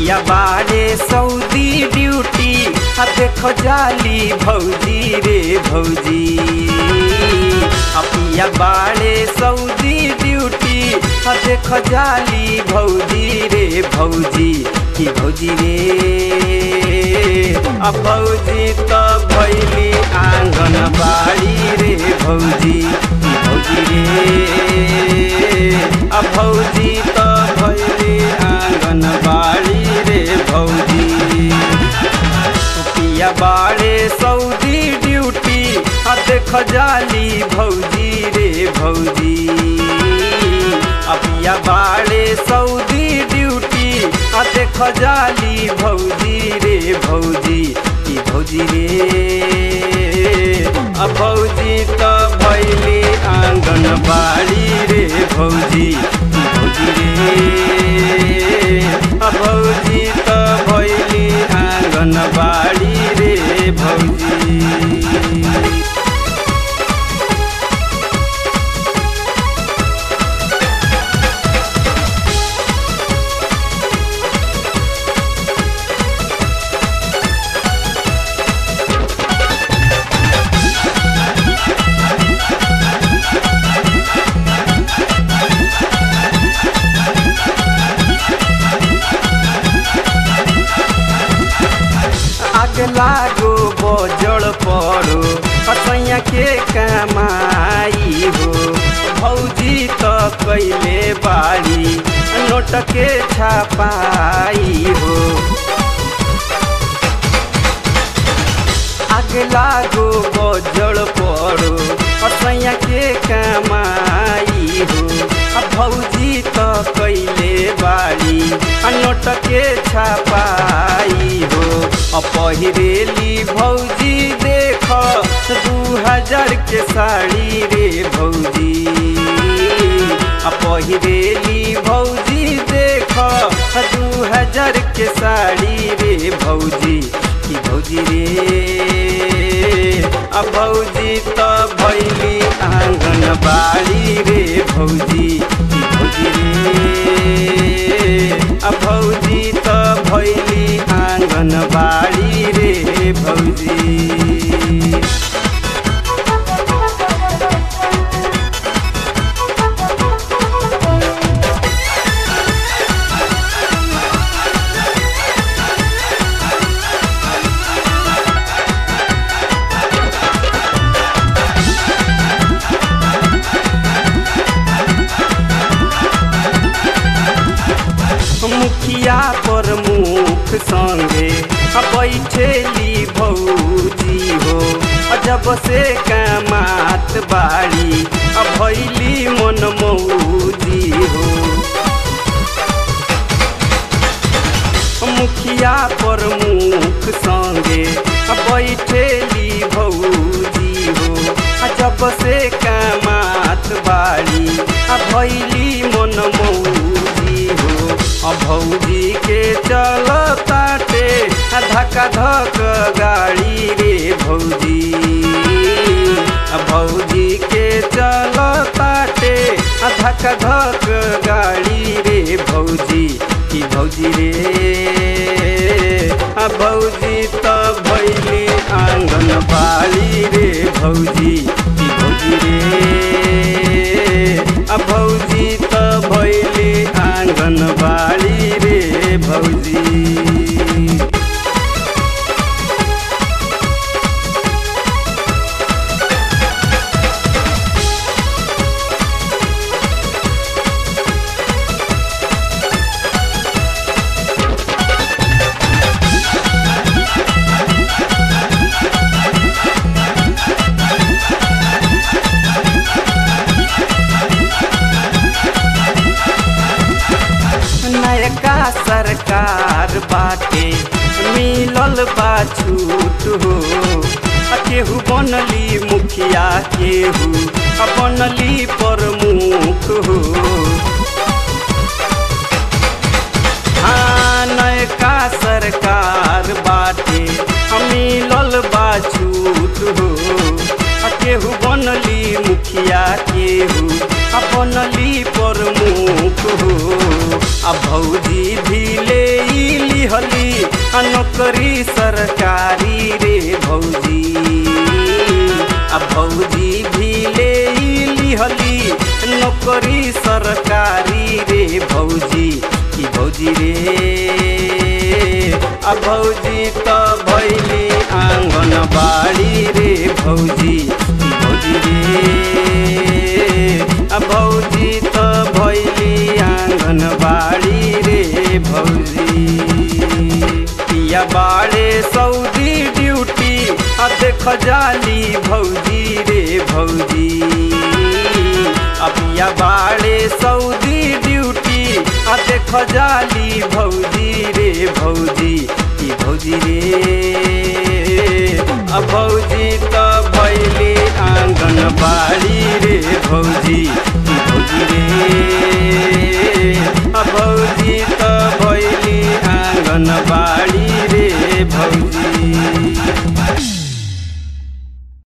पिया बारे Saudi duty आ देखो जाली भौजी रे भौजी आ पिया बारे सऊदी ड्यूटी आ देखो जाली भौजी रे भौजी की भौजी रे आ भौजी त भैली आँगन बाड़ी रे भौजी की भौजी रे आ भौजी त भैली आँगन बाड़ी रे भौजी पिया बाड़े सऊदी ड्यूटी आ देख जाली भौजी रे भौजी आ पिया बाड़े सऊदी ड्यूटी आ देख जाली भौजी रे भौजी की भौजी रे आ भौजी त भैली आँगन बाड़ी रे भौजी की भौजी रे आ भौजी त भैली आँगन बाड़ी रे भौजी आग लागो बजड़ पड़ो असैया के कमाई हो भौजी त कैले बाड़ी नोट के छापाई हो आग लागो बजड़ पड़ो असैया के कमाई हो आ भौजी त कैले बाड़ी आ नोट के छापाई हो आ पहिरेली भौजी देख दू हजार के साड़ी रे भौजी आ पहिरेली भौजी देख दू हजार के साड़ी रे भौजी की भौजी रे आ भौजी त भैली आँगन बाड़ी रे भौजी की भौजी रे आ भौजी त भैली आँगन बाड़ी रे भौजी मुखिया पर मुख संगे आ बैठेली भौजी हो आ जब से कमात बाड़ी आ भैली मन मौजी हो मुखिया पर मुख संगे आ बैठेली भौजी हो आ जब से कमात बाड़ी आ भैली मन मौजी हो आ भौजी के चल ताटे आ धक्का धक गाड़ी रे भौजी आ भौजी के चल ताटे आ धक्का धक गाड़ी रे भौजी की भौजी रे आ भौजी त भैली आँगन बाड़ी रे भौजी की भौजी रे आ भौजी त भैली आँगन बाड़ी रे भौजी नयका सरकार बाटे मिलल बा छूट हो आ केहू बनली मुखिया केहू आ बनली प्रमुख हो हाँ नयका सरकार बाटे आ मिलल बा छूट हो आ केहू बनली मुखिया केहू आ बनली प्रमुख हो आ भौजी भी ले इली नौकरी सरकारी रे भौजी आ भौजी भी ले लिहली नौकरी सरकारी रे भौजी की भौजी रे आ भौजी त भैली आँगन बाड़ी रे भौजी की भौजी रे आ भौजी त भैली आँगन बाड़ी रे भौजी पिया बाड़े सऊदी ड्यूटी आ देख जाली भौजी रे भौजी आ पिया बाड़े सऊदी ड्यूटी आ देख जाली भौजी रे भौजी की भौजी रे आ भौजी त भैली आँगन बाड़ी रे भौजी की भौजी रे